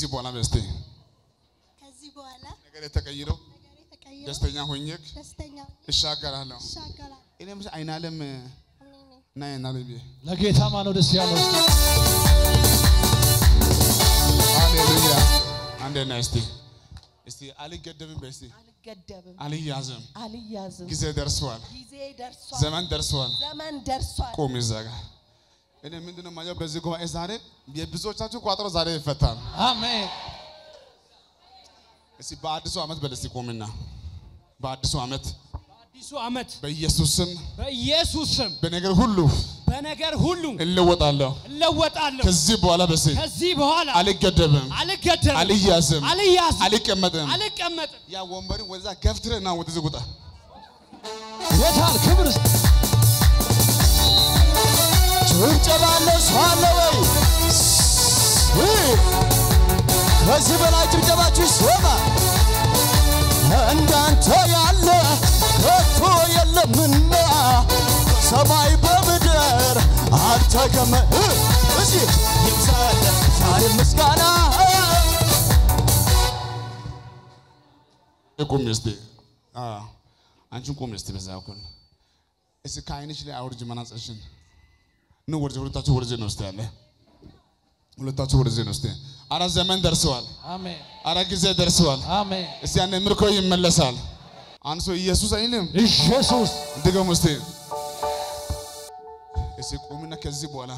በኋላ በስቴ ከዚህ በኋላ ነገር ተቀይሮ ነገሬ ተቀይሮ ደስተኛ ሆኜ ደስተኛ እሻገራለሁ። ይሻገራል። እኔ ምስ አይናለም እኔ ነኝ። እና አይናለም ብዬ ለጌታ ማነው ደስ ያለው? እስቲ ሃሌሉያ። አንዴ ና እስቲ እስቲ አልገደብም በስቲ አልገደብም፣ አልያዝም። አልያዝም። ጊዜ ደርሷል። ጊዜ ደርሷል፣ ዘመን ደርሷል። ዘመን ደርሷል። ቁም እዛ ጋር እኔ ምንድነው የማየው በዚህ ጉባኤ ዛሬ የብዙዎቻችሁ ቋጠሮ ዛሬ ይፈታል። አሜን። እስቲ በአዲሱ ዓመት በለስቲ ቁምና በአዲሱ ዓመት አዲሱ ዓመት በኢየሱስ ስም በኢየሱስ ስም በነገር ሁሉ በነገር ሁሉ እለወጣለሁ። እለወጣለሁ። ከዚህ በኋላ በስ ከዚህ በኋላ አልገደብም፣ አልገደብም፣ አልያዝም፣ አልያዝም፣ አልቀመጥም። አልቀመጥም። ያ ወንበርን ወደዛ ገፍትረና ወደዚህ ውጣ። ጌታን ክብር እስቲ ጭብጨባ ለእሱ አለ ወይ? ከዚህ በላይ ጭብጨባችሁ ይሰማ። እንዳንተ ያለ ከቶ የለምና ሰማይ በምድር አልተገመ እዚ ይብዛለ ዛሬ ምስጋና ቁም እስቲ አ አንቺን ቁም እስቲ በዛ በኩል እስቲ ከዓይንሽ ላይ አውርጅ መነጽርሽን ኑ ወርጅ ሁለታችሁ ወርጅ ነው እስቲ ያለ ሁለታችሁ ወርጅ ነው እስቲ አረ ዘመን ደርሰዋል አሜን፣ አረ ጊዜ ደርሰዋል አሜን። እስቲ ያኔ ምርኮ ይመለሳል አንሶ ኢየሱስ አይልም ኢየሱስ ድገሙ እስቲ እስቲ ቁምና ከዚህ በኋላ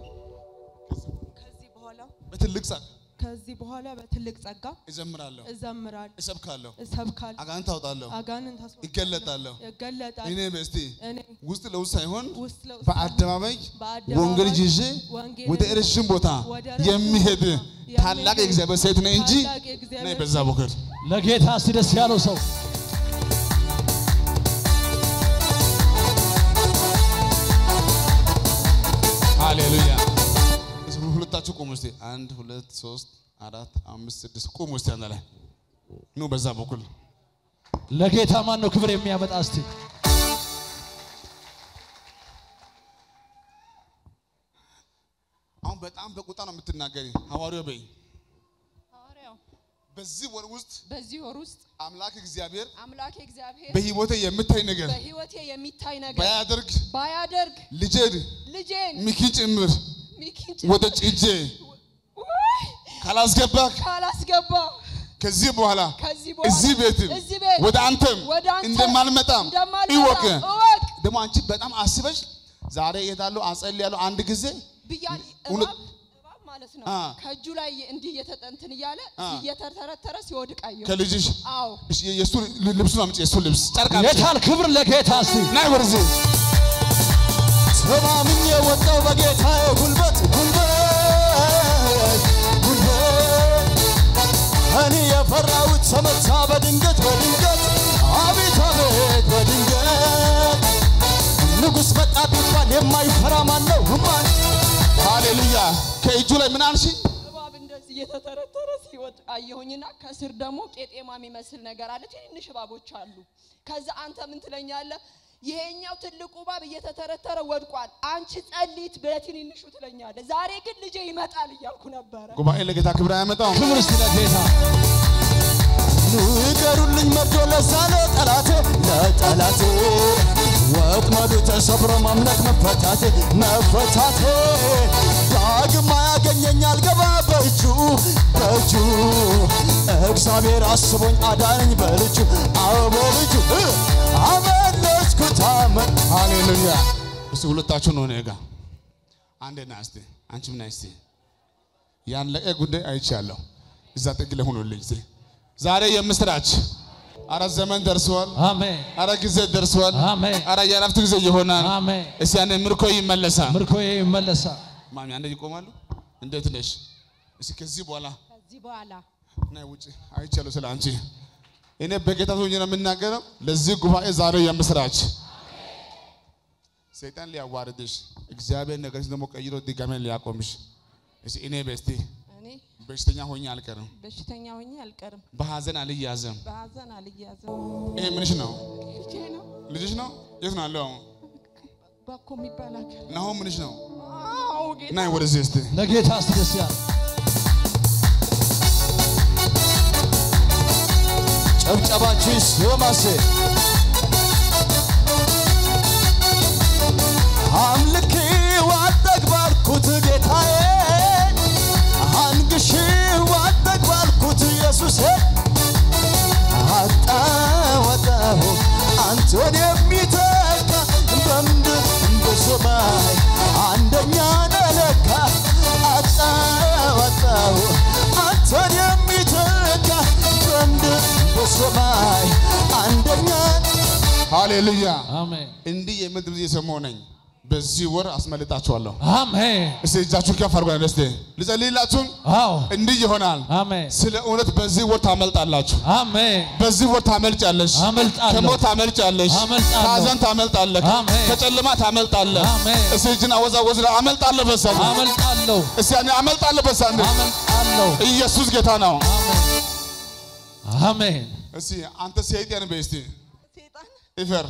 ከዚህ በኋላ በትልቅ ጸጋ ከዚህ በኋላ በትልቅ ጸጋ እዘምራለሁ እዘምራለሁ፣ እሰብካለሁ እሰብካለሁ፣ አጋንንት አውጣለሁ አጋንንት አስወጣለሁ፣ ይገለጣለሁ ይገለጣል። እኔ በስቲ እኔ ውስጥ ለውስጥ ሳይሆን ውስጥ ለውስጥ በአደባባይ በአደባባይ ወንጌል ይዤ ወንጌልን ወደ ረዥም ቦታ ወደ ረዥም የሚሄድ ቦታ ታላቅ የሚሄድ የእግዚአብሔር ሴት ነኝ እንጂ ታላቅ የእግዚአብሔር ነይ በዛ በኩል ለጌታ እስቲ ደስ ያለው ሰው ሃሌሉያ። እስኪ ሁለታችሁ ቁሙ እስቲ። አንድ ሁለት ሶስት አራት አምስት ስድስት ቁሙ እስቲ አንድ ላይ ኑ በዛ በኩል ለጌታ ማን ነው ክብር የሚያመጣ? እስቲ አሁን በጣም በቁጣ ነው የምትናገሪ። ሐዋርያው በይ ሐዋርያው በዚህ ወር ውስጥ በዚህ ወር ውስጥ አምላክ እግዚአብሔር አምላክ እግዚአብሔር በህይወቴ የምታይ ነገር በህይወቴ የሚታይ ነገር ባያደርግ ባያደርግ ልጄን ልጄን ሚኪን ጭምር ሚኪን ወደ ጭጄ ውይ ካላስገባክ ካላስገባ ከዚህ በኋላ ከዚህ በኋላ እዚህ ቤትም እዚህ ቤት ወደ አንተም ወደ አንተ እንደማልመጣም እንደማልመጣ ይወቅ። እወቅ ደግሞ አንቺ በጣም አስበሽ ዛሬ እሄዳለሁ አጸልያለሁ አንድ ጊዜ ብያል እውነት- እባብ እባብ ማለት ነው አ። ከእጁ ላይ እንዲህ እየተጠንትን እያለ አ። እየተተረተረ ሲወድቅ አየሁ። ከልጅሽ አዎ እሺ፣ የእሱ ልብሱን አምጪ፣ የእሱ ልብስ ጨርቅ አምጪ። ጌታን ክብር ለጌታ እስቲ ናይ ወደዚህ ተማምኜ ወጣው በጌታዬ ጉልበት ጉልበት ጉልበት እኔ የፈራሁት ተመታ በድንገት በድንገት አቤት አቤት በድንገት ንጉሥ መጣ ቢባል የማይፈራ ማን ነው? ማን ሃሌሉያ። ከእጁ ላይ ምን አልሽ? እባብ እንደዚህ እየተተረተረ ሲወድቅ አየሁኝና ከስር ደግሞ ቄጤማ የሚመስል ነገር አለ። ትንንሽ እባቦች አሉ። ከዛ አንተ ምን ትለኛለህ? ይሄኛው ትልቁ እባብ እየተተረተረ ወድቋል፣ አንቺ ጸሊት በትንንሹ ትለኛለህ። ዛሬ ግን ልጄ ይመጣል እያልኩ ነበረ። ጉባኤ ለጌታ ክብር አያመጣም። ክብር እስቲ ለጌታ ንገሩልኝ መርዶ ለዛ ለጠላቴ ለጠላቴ ወጥመዱ ተሰብሮ ማምለክ መፈታቴ መፈታቴ ዳግም አያገኘኝ አልገባ በእጁ በእጁ እግዚአብሔር አስቦኝ አዳነኝ በልጁ አዎ በልጁ እ አመለጥኩት አመን ሃሌሉያ። እስቲ ሁለታችሁ ነው እኔ ጋ አንዴ ና እስቲ አንቺም ና እስቲ ያለቀ ጉዳይ አይቻለሁ። እዛ ጥግ ላይ ሁኑልኝ እስቲ ዛሬ የምስራች አረ ዘመን ደርሰዋል። አሜን፣ አረ ጊዜ ደርሰዋል። አሜን፣ አረ የእረፍት ጊዜ ይሆናል። አሜን። እስቲ ያኔ ምርኮ ይመለሳል። ምርኮዬ ይመለሳል። ማሚ አንዴ ይቆማሉ። እንዴት ነሽ? እስቲ ከዚህ በኋላ ከዚህ በኋላ ናይ ውጭ አይቻለሁ ስለ አንቺ እኔ በጌታ ሆኜ ነው የምናገረው። ለዚህ ጉባኤ ዛሬ የምስራች ሰይጣን ሊያዋርድሽ እግዚአብሔር ነገርሽ ደግሞ ቀይሮ ድጋሜ ሊያቆምሽ እስቲ እኔ በስቲ እኔ በሽተኛ ሆኜ አልቀርም፣ በሽተኛ ሆኜ አልቀርም፣ በሀዘን አልያዝም። በሀዘን አልያዝም። ይሄ ምንሽ ነው? ልጄ ነው ልጅሽ ነው? የት ነው ያለው? አሁን ባኮ የሚባል ሀገር። ናሆም ምንሽ ነው? አዎ ጌታ ናይ ወደዚህ እስቲ ለጌታ እስቲ ደስ ያለ ጭብጨባችሁ ይሰማስ አምልኬ ዋጠግባልኩት ጌታዬ አንግሼ ዋጠግባልኩት ኢየሱሴ አጣወጣሁ አንተን የሚተካ በምድር በሰማይ አንደኛ ነለካ አጣወጣሁ አንተን የሚተካ በምድር በሰማይ አንደኛ ሃሌሉያ። አሜን እንዲህ የሚል ድምፅ እየሰማሁ ነኝ። በዚህ ወር አስመልጣችኋለሁ። አሜን እስቲ እጃችሁን ከፍ አድርጉ። ደስቴ ልጸልይላችሁም አዎ እንዲህ ይሆናል። አሜን ስለ እውነት በዚህ ወር ታመልጣላችሁ። አሜን በዚህ ወር ታመልጫለሽ። አመልጣለሁ። ከሞት ታመልጫለሽ። አመልጣለሁ። ከሐዘን ታመልጣለህ። አሜን። ከጨለማ ታመልጣለህ። አሜን። እስቲ እጅን አወዛወዝ። አመልጣለሁ በሳንድ አመልጣለሁ እስቲ ያኔ አመልጣለሁ በሳንድ አመልጣለሁ ኢየሱስ ጌታ ነው። አሜን አሜን እስቲ አንተ ሰይጣን በይ እስቲ ሴጣን እፈር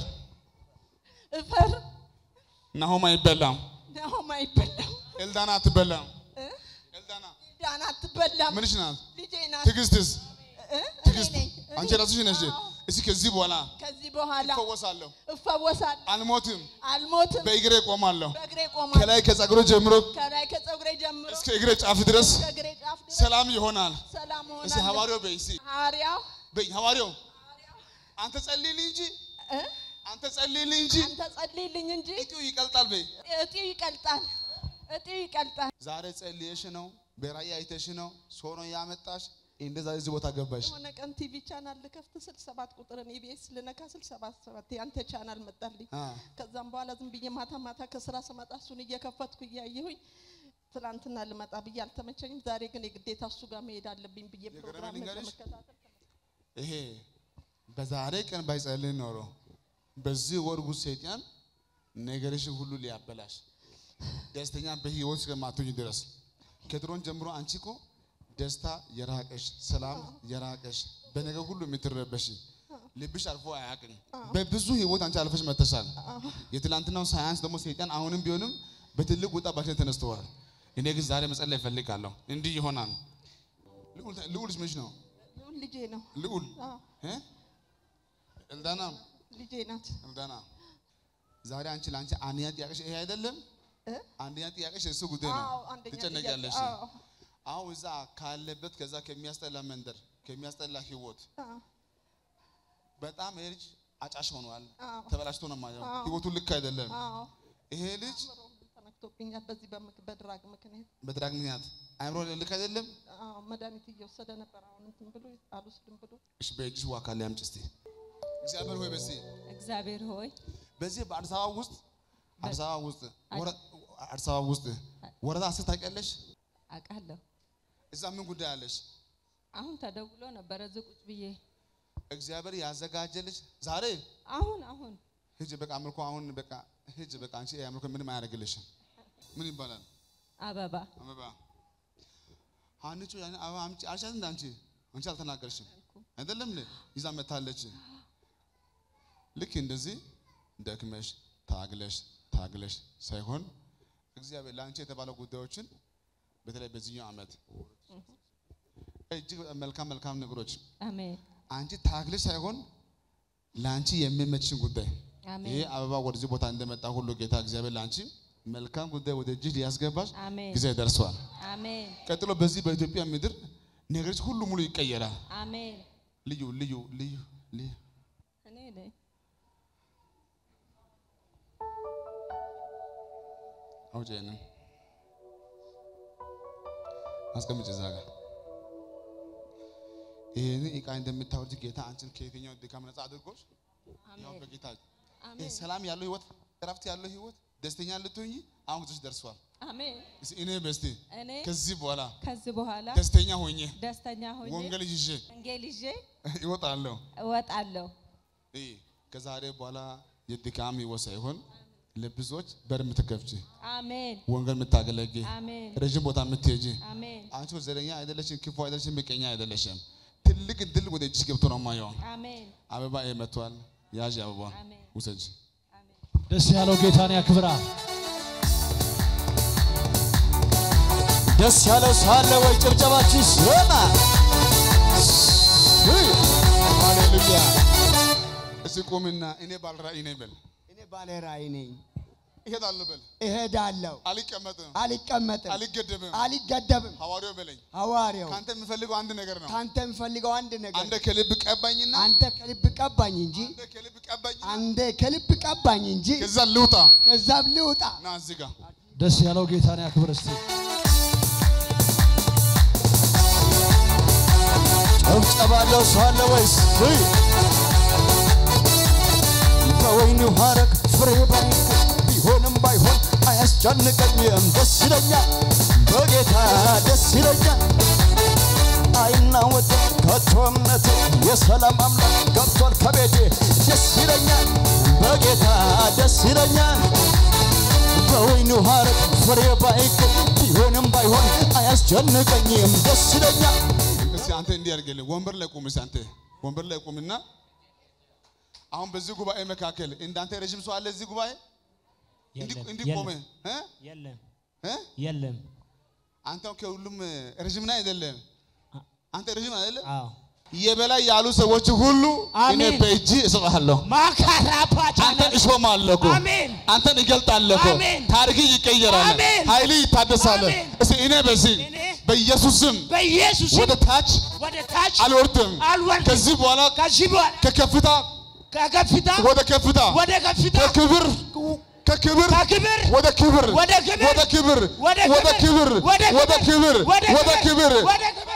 እፈር ናሆም አይበላም። ናሆም አይበላም ኤልዳና አትበላም። እ? ኤልዳና ዳን አትበላም ምንሽ ናት? ልጄ ናት ትዕግስትስ እ? ትዕግስት እኔ ነኝ። አንቺ እኔ- ራስሽ ነሽ። አዎ። እስቲ ከዚህ በኋላ ከዚህ በኋላ እፈወሳለሁ፣ እፈወሳለሁ አልሞትም፣ አልሞትም በእግሬ ቆማለሁ። በእግሬ ቆማለሁ ከላይ ከጸጉሮ ጀምሮ ከላይ ከፀጉሬ ጀምሮ እስከ እግሬ ጫፍ ድረስ እስከ እግሬ ጫፍ ድረስ ሰላም ይሆናል። ሰላም እስቲ ሆናለሁ ሐዋርያው በይ እስቲ ሐዋርያው በይ ሐዋርያው አንተ ጸልይልኝ እንጂ እ? አንተ ጸልይልኝ እንጂ አንተ ጸልይልኝ እንጂ እጢው ይቀልጣል በይ። እጢው ይቀልጣል እጢው ይቀልጣል ዛሬ ጸልየሽ ነው፣ በራእይ አይተሽ ነው፣ ሰው ነው ያመጣሽ። እንደዛ እዚህ ቦታ ገባሽ። የሆነ ቀን ቲቪ ቻናል ልከፍት ስል ሰባት ቁጥርን ኢቢኤስ ልነካ ስል ሰባት ሰባት ያንተ ቻናል መጣልኝ። አ ከዛም በኋላ ዝም ብዬ ማታ ማታ ከስራ ስመጣ እሱን እየከፈትኩ እያየሁኝ ትናንትና ልመጣ ብዬ አልተመቸኝም። ዛሬ ግን የግዴታ እሱ ጋር መሄድ አለብኝ ብዬ ፕሮግራም ልንገርሽ? ለመከታተል ይሄ በዛሬ ቀን ባይጸልይ ኖሮ በዚህ ወር ውስጥ ሰይጣን ነገርሽን ሁሉ ሊያበላሽ ደስተኛ በህይወት እስከማትሆኝ ድረስ ከድሮን ጀምሮ አንቺ እኮ ደስታ የራቀሽ ሰላም የራቀሽ በነገር ሁሉ የምትረበሽ ልብሽ አልፎ አያውቅም። በብዙ ህይወት አንቺ አልፈሽ መተሻል። የትላንትናው ሳያንስ ደግሞ ሰይጣን አሁንም ቢሆንም በትልቅ ውጣ ባሽ ተነስተዋል። እኔ ግን ዛሬ መጸለይ እፈልጋለሁ። እንዲህ ይሆናል። ልዑል ልዑልሽ ምንሽ ነው? ልዑል ልጄ ነው። ልዑል አዎ፣ እ? ኤልዳና ልጄ ናት። ኤልዳና ዛሬ አንቺ ለአንቺ አንደኛ ጥያቄሽ ይሄ አይደለም። እ? አንደኛ ጥያቄሽ እሱ ጉዳይ ነው። አዎ፣ አንደኛ ትጨነቂያለሽ። ጥያቄ፣ አዎ፣ አሁን እዛ ካለበት ከዛ ከሚያስጠላ መንደር ከሚያስጠላ ህይወት አዎ፣ በጣም ይሄ ልጅ አጫሽ ሆኗል። አዎ። ተበላሽቶ ነው የማየው። አዎ። ህይወቱ ልክ አይደለም። አዎ። ይሄ ልጅ ተነክቶብኛል በዚህ በምክ- በድራግ ምክንያት። በድራግ ምክንያት አይምሮ ልክ አይደለም። አዎ፣ መድኃኒት እየወሰደ ነበር። አሁን እንትን ብሎ አልወስድም ብሎ እሺ በእጅሽ ውሃ ካለ ያምጪ እስቲ። እግዚአብሔር ሆይ በዚህ እግዚአብሔር ሆይ በዚህ በአዲስ አበባ ውስጥ አዲስ አበባ ውስጥ ወረ- አዲስ አበባ ውስጥ ወረዳ አስር ታውቂያለሽ? አውቃለሁ። እዛ ምን ጉዳይ አለሽ? አሁን ተደውሎ ነበረ እዚህ ቁጭ ብዬ እግዚአብሔር ያዘጋጀልሽ ዛሬ አሁን አሁን ሂጅ በቃ አምልኮ አሁን በቃ ሂጅ በቃ አንቺ ይሄ አምልኮ ምንም አያደርግልሽም። ምን ይባላል? አበባ አበባ ሀንቹ ያን አበባ አምጪ አልሻት እንደ አንቺ አንቺ አልተናገርሽም አይደለም እንዴ? ይዛ መታለች። ልክ እንደዚህ ደክመሽ ታግለሽ ታግለሽ ሳይሆን እግዚአብሔር ለአንቺ የተባለ ጉዳዮችን በተለይ በዚህኛው ዓመት እጅግ በጣም መልካም መልካም ነገሮች አሜን አንቺ ታግለሽ ሳይሆን ለአንቺ የሚመችሽን ጉዳይ አሜን ይሄ አበባ ወደዚህ ቦታ እንደመጣ ሁሉ ጌታ እግዚአብሔር ለአንቺ መልካም ጉዳይ ወደ እጅሽ ሊያስገባሽ አሜን ጊዜ ደርሷል። አሜን ቀጥሎ በዚህ በኢትዮጵያ ምድር ነገሮች ሁሉ ሙሉ ይቀየራል። አሜን ልዩ ልዩ ልዩ ልዩ እኔ ነኝ አውጪ ይሄንን አስቀምጭ እዛ ጋር ይህንን እቃ እንደምታወርድ ጌታ አንቺን ከየትኛው ድካም ነፃ አድርጎሽ ያው አሜን በጌታ ይሄ አሜን ሰላም ያለው ህይወት እረፍት ያለው ህይወት ደስተኛ ልትሆኚ አሁን ጊዜሽ ደርሷል። አሜን እስኪ እኔ በስቲ እኔ ከዚህ በኋላ ከዚህ በኋላ ደስተኛ ሆኜ ደስተኛ ሆኜ ወንጌል ይዤ ወንጌል ይዤ ይወጣለሁ። እወጣለሁ ይህ ከዛሬ በኋላ የድካም ህይወት ሳይሆን ለብዙዎች በር የምትከፍቺ አሜን ወንጌል የምታገለጊ አሜን ረዥም ቦታ የምትሄጂ አሜን አንቺ ዘረኛ አይደለሽም፣ ክፉ አይደለሽም፣ ምቀኛ አይደለሽም። ትልቅ ድል ወደ እጅሽ ገብቶ ነው የማየው። አሜን አበባ ይሄ መጥቷል። ያዥ አበባ አሜን ውሰጅ። አሜን ደስ ያለው ጌታን ያክብራ። ደስ ያለው ሳለ ወይ ጭብጨባችሁ ይሰማ። ሃሌሉያ ቁምና እኔ ባለራእይ ነኝ በል። እኔ ባለ ራእይ ነኝ። እሄዳለሁ በል። እሄዳለሁ፣ አልቀመጥም፣ አልቀመጥም፣ አልገደብም። አልገደብም። ሐዋርያው በለኝ። ሐዋርያው ከአንተ የምፈልገው አንድ ነገር ነው። ከአንተ የምፈልገው አንድ ነገር አንተ ከልብ ቀባኝና አንተ ከልብ ቀባኝ እንጂ አንተ ከልብ ቀባኝና አንተ ከልብ ቀባኝ እንጂ ከዛ ልውጣ ከዛም ልውጣ። ና እዚህ ጋር ደስ ያለው ጌታን ያክብር እስቲ። ጨብጨባለው ሰው አለ ወይስ? ውይ! በወይኑ ሐረግ ፍሬ ባይገኝ ቢሆንም ባይሆን አያስጨንቀኝም። ደስ ይለኛል፣ በጌታ ደስ ይለኛል። አይናወጥም ከቶ እምነቴ የሰላም አምላክ ገብቷል ከቤቴ። ደስ ይለኛል፣ በጌታ ደስ ይለኛል። በወይኑ ሐረግ ፍሬ ባይገኝ ቢሆንም ባይሆን አያስጨንቀኝም። ደስ ይለኛል። እስቲ አንተ እንዲህ አድርግልኝ። ወንበር ላይ ቁም። እስቲ አንተ ወንበር ላይ ቁምና አሁን በዚህ ጉባኤ መካከል እንዳንተ ረዥም ሰው አለ እዚህ ጉባኤ እንዲህ የለም፣ እንዲህ የለም፣ ቆመ እ የለም እ የለም። አንተ ከሁሉም ረዥም ነህ አይደለም? አንተ ረዥም አይደለም? አዎ የበላይ ያሉ ሰዎች ሁሉ እኔ አሜን። በእጅ እሰጥሃለሁ። ማካራፓቻ አንተን እሾማለሁ እኮ አሜን። አንተን እገልጣለሁ እኮ አሜን። ታሪክ ይቀየራል፣ አሜን። ኃይል ይታደሳል። አሜን። እስቲ እኔ በዚህ እኔ በኢየሱስ ስም በኢየሱስ ወደ ታች ወደ ታች አልወርድም። አልወርድም። ከዚህ በኋላ ከዚህ በኋላ ከከፍታ ከከፍታ ወደ ከፍታ ወደ ከፍታ ከክብር ከክብር ከክብር ወደ ክብር ወደ ክብር ወደ ክብር ወደ ወደ ክብር ወደ ወደ ክብር ወደ ክብር ወደ ክብር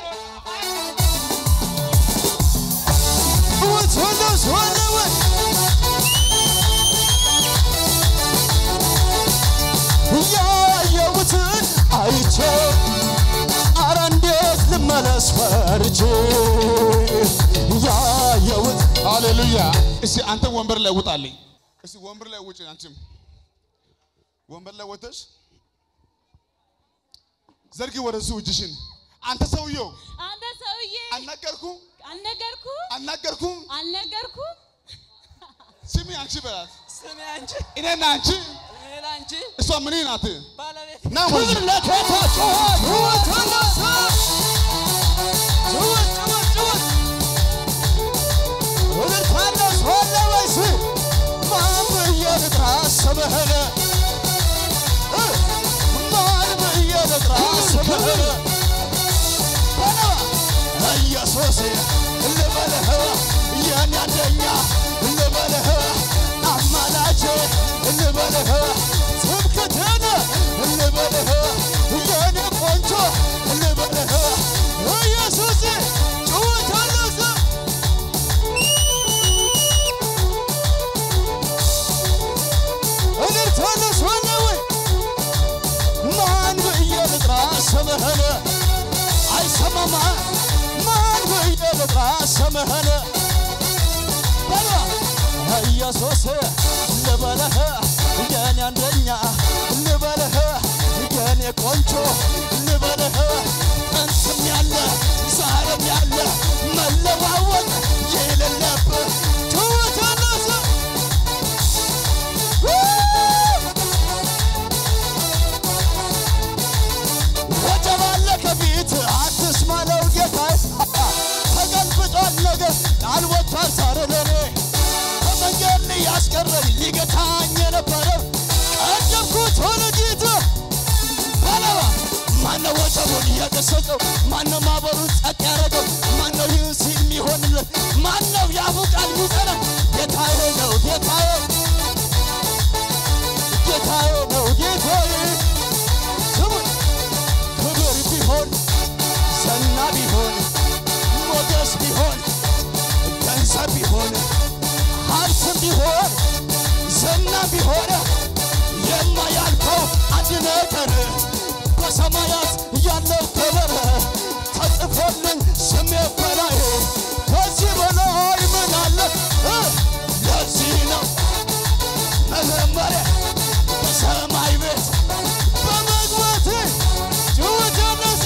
What's on those one away? ያየሁትን አይቼ አረ እንዴት ልመለስ ፈርቼ ያየሁት ሃሌሉያ። እስቲ አንተ ወንበር ላይ ውጣልኝ። እስቲ ወንበር ላይ ውጭ። አንቺም ወንበር ላይ ወጥተሽ ዘርጊ ወደሱ እጅሽን። አንተ ሰውየው አንተ ሰውዬ አናገርኩም አልነገርኩም አናገርኩም። አልነገርኩም ስሚ አንቺ በላት። ስሜ አንቺ እኔና አንቺ እኔ ላንቺ እሷ ምን ናት? ባለቤት ና ወደዚህ። ለጌታ ጩኸት ጩኸት ተነሳ ጩኸት ጩኸት ጩኸት እልልታለሁ ሰው አለ ወይስ ማን ብዬ ልጥራ ስምህን እ ማን ብዬ ልጥራ ስምህን በለው ኢየሱስ ልበልህ የኔ አንደኛ ልበልህ አማላጄ ልበልህ ትምክህቴን ልበልህ የኔ ቆንጆ ልበልህ ኢየሱስ ጩኸት አነሳ እልልታ ነሳ ወይ ማን ብዬ ልጥራ ስምህን አይሰማማ ማን ብዬ ልጥራ ስምህን በሏ ኢየሱስ ልበልህ የኔ አንደኛ ልበልህ የኔ ቆንጆ ልበልህ ጥንትም ያለ ዛሬም ያለ መለዋወጥ የሌለብህ ጩኸት አነሳ ወጀብ አለ ከፊት አትስማለው ጌታዬ ተገልብጧል ነገር ቃል ወጥቷል ዛሬ ለኔ ከመንገድ ያስቀረኝ ሊገታኝ የነበረው ቀደምኩት ሆነ ጌታ ባለባ ማነው ወጀቡን የገሰጸው ማነው ማዕበሉን ጸጥ ያደረገው ማነው ይህን ሲል የሚሆንለት ማነው የአፉ ቃል የሚጸና ጌታዬ ነው ጌታዬ ጌታዬ ነው ጌታዬ ስሙኝ ክብር ቢሆን ዝና ቢሆን ሞገስ ቢሆን ገንዘብ ቢሆን ሀብትም ቢሆን ዝና ቢሆን የማያልፈው አንድ ነገር በሰማያት ያለው ክብር ተጽፎልኝ ስሜ በላይ ከዚህ በላይ ምን አለ እ ለዚህ ነው መዘመሪያ በሰማይ ቤት በመግባት ጩኸት ያነሰ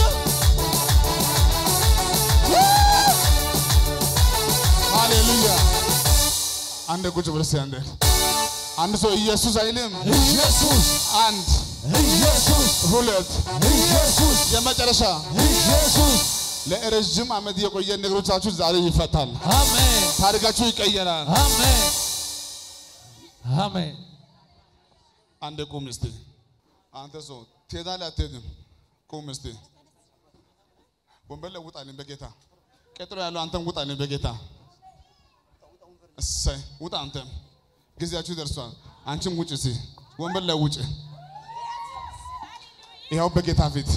ሃሌሉያ። አንድ ቁጭ ብለህ እስኪ አንዴ አንድ ሰው ኢየሱስ አይልም። ኢየሱስ አንድ ኢየሱስ ሁለት ኢየሱስ የመጨረሻ ኢየሱስ ለረዥም ዓመት የቆየ ነገሮቻችሁ ዛሬ ይፈታል። አሜን ታሪካችሁ ይቀየራል። አሜን አሜን አንድ ቁም እስቲ። አንተ ሰው ትሄዳለህ አትሄድም? ቁም እስቲ። ወንበር ላይ ውጣልኝ በጌታ ቀጥሎ ያለው አንተም ውጣልኝ በጌታ እሰይ ውጣ። አንተም ጊዜያችሁ ደርሷል። አንቺም ውጭ እስቲ ወንበር ላይ ውጭ። ይኸው በጌታ ፊት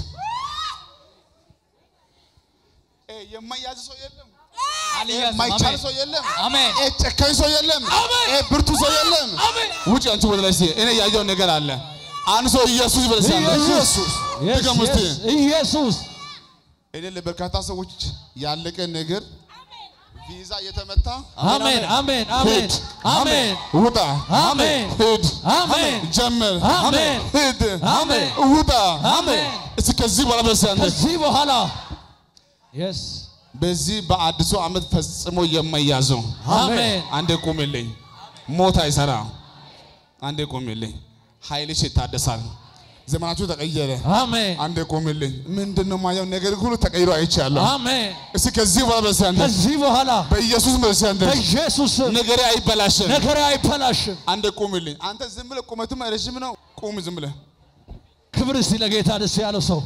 እ የማያዝ ሰው የለም፣ የማይቻል ሰው የለም፣ አሜን እ ጨካኝ ሰው የለም፣ እ ብርቱ ሰው የለም። ውጭ አንቺ ወደ ላይ እስቲ እኔ ያየው ነገር አለ። አንድ ሰው ኢየሱስ ይበል እስቲ አንተ። ኢየሱስ Yes, ድገም እስቲ። yes, ኢየሱስ እኔ ለበርካታ ሰዎች ያለቀ ነገር ቪዛ እየተመታ አሜን አሜን አሜን ሂድ፣ አሜን ውጣ፣ አሜን ሂድ፣ አሜን ጀምር፣ አሜን ሂድ፣ አሜን ውጣ። አሜን እስኪ ከዚህ በኋላ በስ አንተ ከዚህ በኋላ የስ በዚህ በአዲሱ ዓመት ፈጽሞ የማይያዘው አሜን አንዴ ቁምልኝ። ሞት አይሰራ። አንዴ ቁምልኝ። ኃይልሽ ይታደሳል። ዘመናችሁ ተቀየረ። አሜን አንዴ ቁምልኝ። ምንድን ነው ማየው ነገር ሁሉ ተቀይሮ አይቻለሁ። አሜን እስኪ ከዚህ በኋላ በስ አንተ ከዚህ በኋላ በኢየሱስ በስ አንተ በኢየሱስ ስም ነገሬ አይበላሽም። ነገሬ አይበላሽም አንዴ ቁምልኝ። አንተ ዝም ብለህ ቁመትም ረዥም ነው። ቁም ዝም ብለህ ክብር እስቲ ለጌታ ደስ ያለው ሰው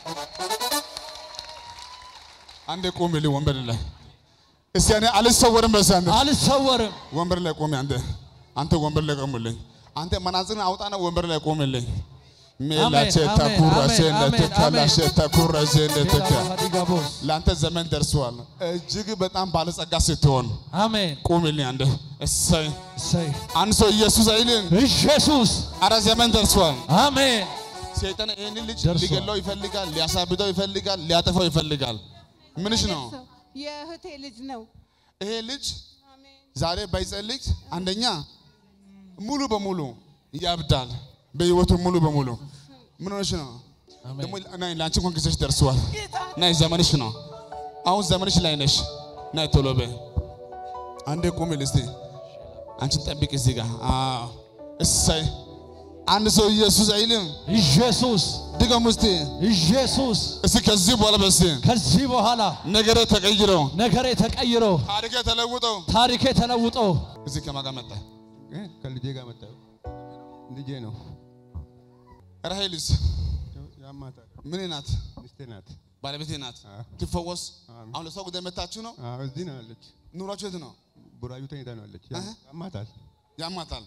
አንዴ ቁምልኝ ወንበር ላይ እስቲ እኔ አልሰወርም። በስ አንተ አልሰወርም ወንበር ላይ ቆሜ አንተ አንተ ወንበር ላይ ቆምልኝ። አንተ መናዝርን አውጣና ወንበር ላይ ቆምልኝ። ሜላቼ አሜን፣ ተኩራሴ አሜን፣ አሜን፣ እንደተካላሼ ተኩራሴ እንደተካ ዲጋቦስ ለአንተ ዘመን ደርሷል። እጅግ በጣም ባለጸጋ ስትሆን አሜን ቁምልኝ። አንተ እሰይ እሰይ አንድ ሰው ኢየሱስ አይልም። ኢየሱስ አረ ዘመን ደርሷል። አሜን ሰይጣን ይህንን ልጅ ደርሷል። ሊገለው ይፈልጋል፣ ሊያሳብደው ይፈልጋል፣ ሊያጠፋው ይፈልጋል። ምንሽ ነው የእህቴ ልጅ ነው። ይሄ ልጅ ዛሬ ባይጸልይ አንደኛ ሙሉ በሙሉ ያብዳል። በህይወቱ ሙሉ በሙሉ ምን ሆነሽ ነው? ደግሞ ናይ ለአንቺ እንኳን ጊዜሽ ደርሰዋል። ናይ ዘመንሽ ነው። አሁን ዘመንሽ ላይ ነሽ። ናይ ቶሎ በይ። አንዴ ቁሚ እስቲ። አንቺን ጠብቅ እዚህ ጋር። አዎ እሰይ። አንድ ሰው ኢየሱስ አይልም። ኢየሱስ ድገም እስቲ። ኢየሱስ እስቲ ከዚህ በኋላ በስ ከዚህ በኋላ ነገሬ ተቀይሮ ነገሬ ተቀይሮ ታሪኬ ተለውጦ ታሪኬ ተለውጦ እዚህ ከማን ጋር መጣ? ከልጄ ጋር መጣሁ። ልጄ ነው ራሄልስ ያማታል። ምን ናት? ሚስቴ ናት። ባለቤቴ ናት። አዎ። ትፈወስ። አሜን። አሁን ለሷ ጉዳይ መታችሁ ነው? አዎ፣ እዚህ ነው ያለች። ኑሯችሁ የት ነው? ቡራዩ ተኝታ ነው ያለች። አሀ። ያማታል። ያማታል።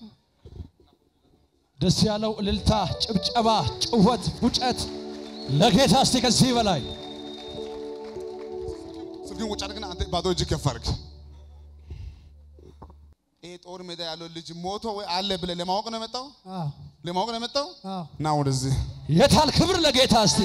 ደስ ያለው እልልታ፣ ጭብጨባ፣ ጭወት፣ ፉጨት ለጌታ እስቲ ከዚህ በላይ ስልክን ውጭ አድርግና አንተ ባዶ እጅ ከፍ አድርግ። ይሄ ጦር ሜዳ ያለው ልጅ ሞቶ ወይ አለ ብለህ ለማወቅ ነው የመጣው? ለማወቅ ነው የመጣው? ና ወደዚህ። የታል ክብር ለጌታ እስቲ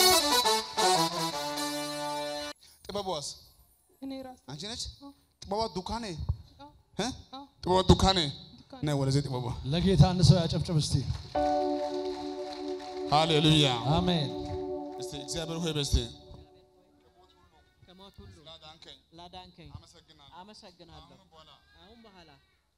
ጥበቧስ እኔ ራሴ አንቺ ነች? ጥበቧ ዱካኔ እ? ጥበቧ ዱካኔ ነይ ወደዚህ ጥበቧ። ለጌታ አንድ ሰው ያጨብጭብ እስቲ ሃሌሉያ። አሜን እስቲ እግዚአብሔር ሆይ በስቲ ከሞት ሁሉ ላዳንከኝ ላዳንከኝ አመሰግናለሁ። አመሰግናለሁ። አሁን በኋላ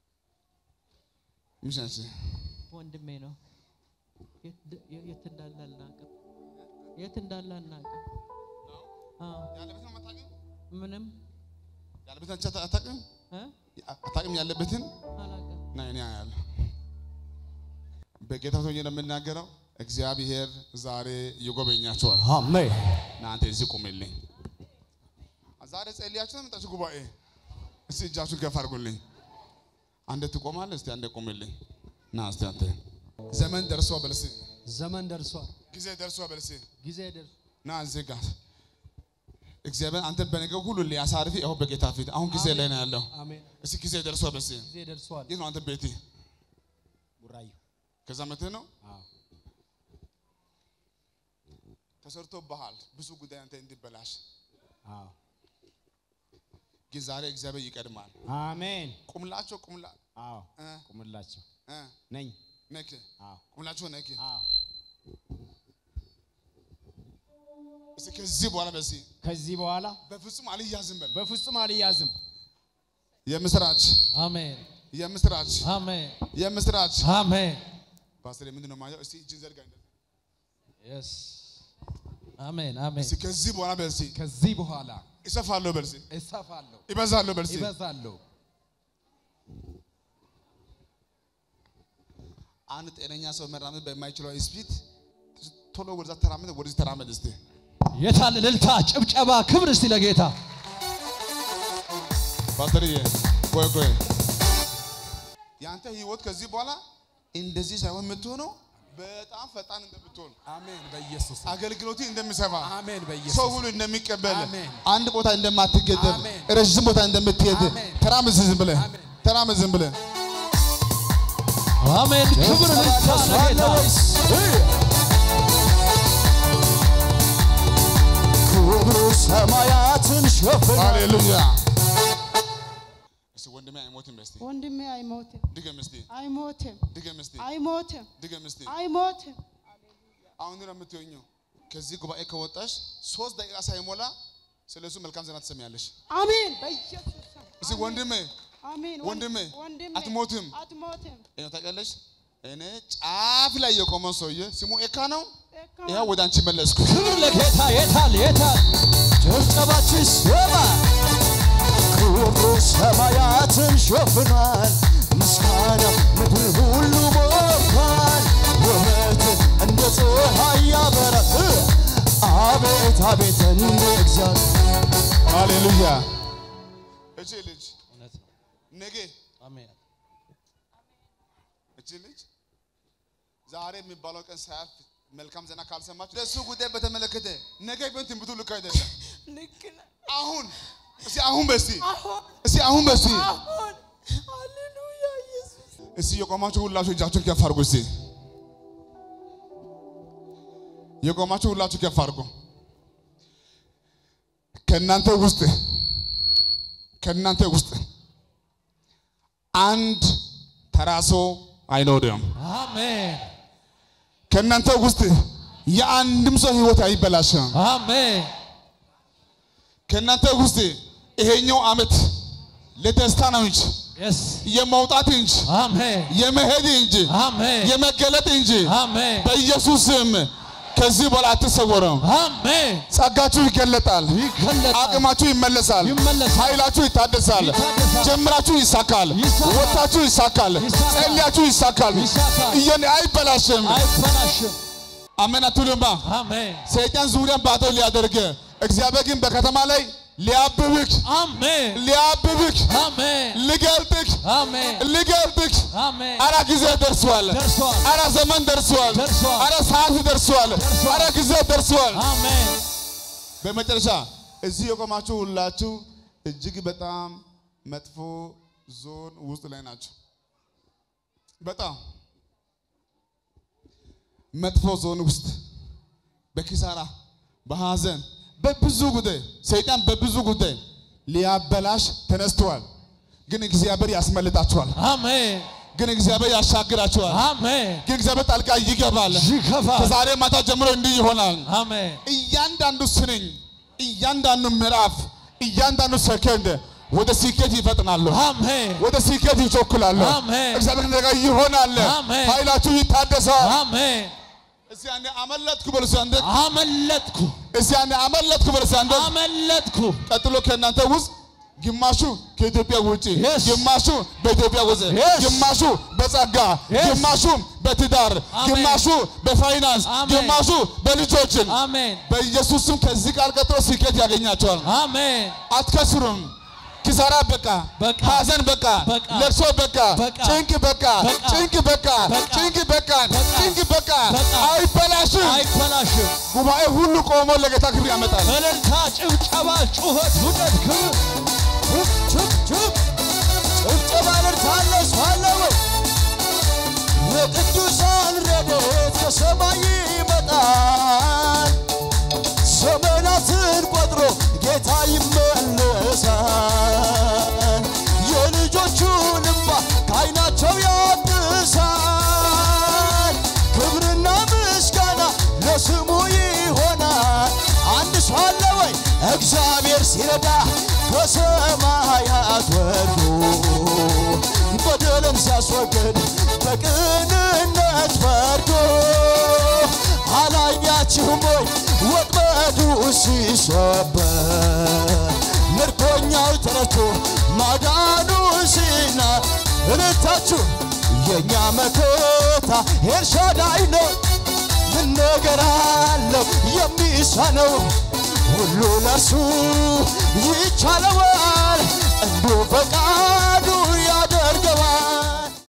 ምንሽ ነች? ወንድሜ ነው። የት ድ- የ- የት እንዳለ አናውቅም። የት እንዳለ አናውቅም። አዎ፣ ያለበትን አታውቅም? ምንም ያለበትን አንቺ አታውቅም? እ? አታውቅም ያለበትን አላውቅም። ና እኔ አያለሁ። በጌታ ሆኜ ነው የምናገረው። እግዚአብሔር ዛሬ ይጎበኛቸዋል። አሜን እናንተ እዚህ ቁምልኝ። ዛሬ ጸልያችሁ ነው የመጣችሁ ጉባኤ። እስቲ እጃችሁን ከፍ አድርጉልኝ። አንዴ ትቆማለህ። እስቲ አንዴ ቁምልኝ። ና እስቲ አንተ ዘመን ደርሷ በልሲ ዘመን ደርሷል ጊዜ ደርሷ በልሲ ጊዜ ደርሷል ና እዚህ ጋር እግዚአብሔር አንተ በነገር ሁሉ ሊያሳርፍ ይኸው በጌታ ፊት አሁን ጊዜ ላይ ነው ያለው። አሜን እስቲ ጊዜ ደርሷ በልሲ ጊዜ ደርሷል የት ነው አንተ ቤቴ? ቡራዩ ከዛ መጥተህ ነው ተሰርቶ ባህል ብዙ ጉዳይ አንተ እንዲበላሽ አዎ ግን ዛሬ እግዚአብሔር ይቀድማል። አሜን ቁምላቸው ቁምላ አዎ እ ቁምላቸው እ ነኝ ነክ አዎ ቁምላቸው ነክ አዎ እስኪ ከዚህ በኋላ በዚህ ከዚህ በኋላ በፍጹም አልያዝም በል። በፍጹም አልያዝም የምስራች አሜን የምስራች አሜን የምስራች አሜን ፓስተር ምንድን ነው ማየው? እስቲ እጅን ዘርጋ እንደዚህ። የስ አሜን አሜን እስቲ ከዚህ በኋላ በዚህ ከዚህ በኋላ እሰፋለሁ በልሲ እሰፋለሁ፣ ይበዛለሁ በልሲ ይበዛለሁ። አንድ ጤነኛ ሰው መራመድ በማይችለው ስፒድ ቶሎ ወደዛ ተራመድ፣ ወደዚህ ተራመድ እስቲ። የታል እልልታ፣ ጭብጨባ፣ ክብር እስቲ ለጌታ ፓስተርዬ ቆይ ቆይ፣ የአንተ ህይወት ከዚህ በኋላ እንደዚህ ሳይሆን የምትሆነው በጣም ፈጣን እንደምትሆን አሜን በኢየሱስ አገልግሎት እንደሚሰፋ አሜን በኢየሱስ ሰው ሁሉ እንደሚቀበል አሜን። አንድ ቦታ እንደማትገደብ አሜን። ረዥም ቦታ እንደምትሄድ አሜን። ተራመድ ዝም ብለህ አሜን። ተራመድ ዝም ብለህ አሜን። ክብር እልልታ ለጌታ ክብሩ ሰማያትን ሸፍኗል። ሃሌሉያ። እስቲ ወንድሜ አይሞትም እስቲ ወንድሜ አይሞትም፣ ድገም እስቲ አይሞትም፣ ድገም እስቲ አይሞትም፣ ድገም እስቲ አይሞትም። አሁን ነው የምትሆኘው። ከዚህ ጉባኤ ከወጣሽ ሶስት ደቂቃ ሳይሞላ ስለ እሱ መልካም ዜና ትሰሚያለሽ። አሜን በኢየሱስ ስም። እስቲ ወንድሜ አሜን ወንድሜ ወንድሜ አትሞትም። አትሞትም። ይኸው ታውቂያለሽ፣ እኔ ጫፍ ላይ የቆመው ሰውዬ ስሙ ኤካ ነው። ኤካ ይኸው ወደ አንቺ መለስኩ። ክብር ለጌታ የታል የታል ጭብጨባችሁ ይሰማ። ክብሩ ሰማያትን ሸፍኗል። ምስጋና ምድር ሁሉ ሞልቷል። ውበት እንደ ፀሐይ ያበራል። አቤት አቤት እንደ እግዚአብሔር ሃሌሉያ። እቺ ልጅ እውነት ነው። ነገ አሜን። እቺ ልጅ ዛሬ የሚባለው ቀን ሳያልፍ መልካም ዜና ካልሰማችሁ ለእሱ ጉዳይ በተመለከተ ነገ ቢሆን ትንቢቱ ልክ አይደለም። ልክ ነህ። አሁን እስቲ አሁን በስቲ አሁን እስቲ አሁን በስቲ አሁን ሃሌሉያ ኢየሱስ እስቲ የቆማችሁ ሁላችሁ እጃችሁን ከፍ አድርጉ። እስቲ የቆማችሁ ሁላችሁ ከፍ አድርጉ። ከእናንተ ውስጥ ከእናንተ ውስጥ አንድ ተራሶ አይኖርም። አሜን። ከእናንተ ውስጥ የአንድም ሰው ህይወት አይበላሽም። አሜን። ከእናንተ ውስጥ ይሄኛው ዓመት ለደስታ ነው እንጂ የስ የመውጣት እንጂ አሜን። የመሄድ እንጂ አሜን። የመገለጥ እንጂ አሜን። በኢየሱስ ስም ከዚህ በኋላ አትሰወረም። አሜን። ጸጋችሁ ይገለጣል። ይገለጣል። አቅማችሁ ይመለሳል። ይመለሳል። ኃይላችሁ ይታደሳል። ይታደሳል። ጀምራችሁ ይሳካል። ይሳካል። ወጥታችሁ ይሳካል። ይሳካል። ጸልያችሁ ይሳካል። ይሳካል። እየኔ አይበላሽም። አይበላሽም። አሜን አትሉማ? አሜን። ሰይጣን ዙሪያን ባዶ ሊያደርግ እግዚአብሔር ግን በከተማ ላይ ሊያብብክ አሜን። ሊያብብክ አሜን። ሊገልጥክ አሜን። ሊገልጥክ አሜን። አረ ጊዜ ደርሷል። ደርሷል። አረ ዘመን ደርሷል። ደርሷል። አረ ሰዓት ደርሷል። ደርሷል። አረ ጊዜ ደርሷል። አሜን። በመጨረሻ እዚህ የቆማችሁ ሁላችሁ እጅግ በጣም መጥፎ ዞን ውስጥ ላይ ናቸው። በጣም መጥፎ ዞን ውስጥ በኪሳራ በሐዘን በብዙ ጉዳይ ሰይጣን በብዙ ጉዳይ ሊያበላሽ ተነስተዋል። ግን እግዚአብሔር ያስመልጣቸዋል። አሜን። ግን እግዚአብሔር ያሻግራቸዋል። አሜን። ግን እግዚአብሔር ጣልቃ ይገባል። ይገባል። ከዛሬ ማታ ጀምሮ እንዲህ ይሆናል። አሜን። እያንዳንዱ ስንኝ፣ እያንዳንዱ ምዕራፍ፣ እያንዳንዱ ሰከንድ ወደ ስኬት ይፈጥናሉ። አሜን። ወደ ስኬት ይቸኩላሉ። አሜን። እግዚአብሔር ነገር ይሆናል። አሜን። ኃይላችሁ ይታደሳል። አሜን። እስቲ አንዴ አመለጥኩ በሉ እስቲ አንዴ አመለጥኩ እስቲ አንዴ አመለጥኩ በሉ እስቲ አንዴ አመለጥኩ። ቀጥሎ ከእናንተ ውስጥ ግማሹ ከኢትዮጵያ ውጪ፣ Yes. ግማሹ በኢትዮጵያ ውስጥ፣ Yes. ግማሹ በጸጋ፣ Yes. ግማሹ በትዳር፣ Amen. ግማሹ በፋይናንስ፣ Amen. ግማሹ በልጆችን አሜን። በኢየሱስ ስም ከዚህ ቃል ቀጥሎ ስኬት ያገኛቸዋል። አሜን። አትከስሩም። ኪሳራ በቃ፣ በቃ፣ ሐዘን በቃ፣ በቃ፣ ለቅሶ በቃ፣ በቃ፣ ጭንቅ በቃ፣ በቃ፣ ጭንቅ በቃ፣ በቃ፣ ጭንቅ በቃ፣ በቃ፣ ጭንቅ በቃ፣ በቃ፣ አይበላሽም። አይበላሽም። ጉባኤ ሁሉ ቆሞ ለጌታ ክብር ያመጣል። እልልታ፣ ጭብጨባ፣ ጩኸት፣ ውደት፣ ክብር ችብ ችብ ችብ ጭብጨባ እልልታለ ሰው አለ ወይ? የቅዱሳን ረድኤት ከሰማይ ይመጣል። ዘመናትን ቆጥሮ ጌታ ይመለሳል። የልጆቹን እንባ ከዓይናቸው ያብሳል። ክብርና ምስጋና ለስሙ ይሆናል። አንድ ሰው አለ ወይ? እግዚአብሔር ሲረዳ ከሰማያት ወርዶ በደልን ሲያስወግድ በቅንነት ፈርዶ አላያችሁም ወይ ወጥመዱ ሲሰበር ምርኮኛው ተረቶ ማዳኑ ሲና እልልታችሁ የእኛ መከታ ጌታ ኤልሻዳይ ነው። ምን ነገር አለው የሚሳነው? ሁሉ ለእርሱ ይቻለዋል። እንዱ ፈቃዱ